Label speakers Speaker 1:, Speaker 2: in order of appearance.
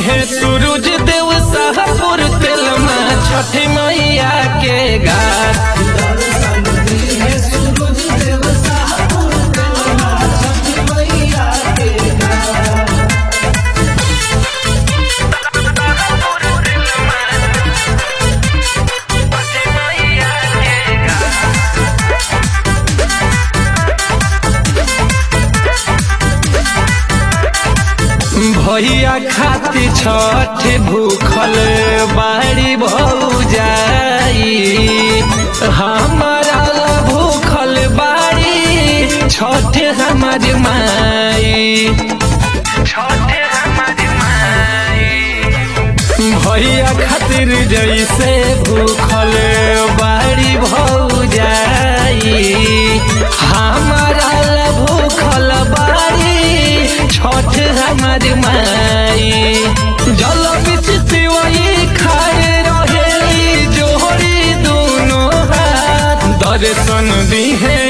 Speaker 1: है सूरज देव शाहपुर तेल में छठी मैया के घाट भैया खाती छठ भूखल बाड़ी भौजाई हमारा ला भूखल बाड़ी छठ हमार माई छठ हमार माई भैया खातिर जैसे भूखल बाड़ी भौजाई हमारा ला भूखल बाड़ी छठ हमार माई जल बिच तिवई खाए रहेली जोड़ी दोनों हाथ दर्शन दी है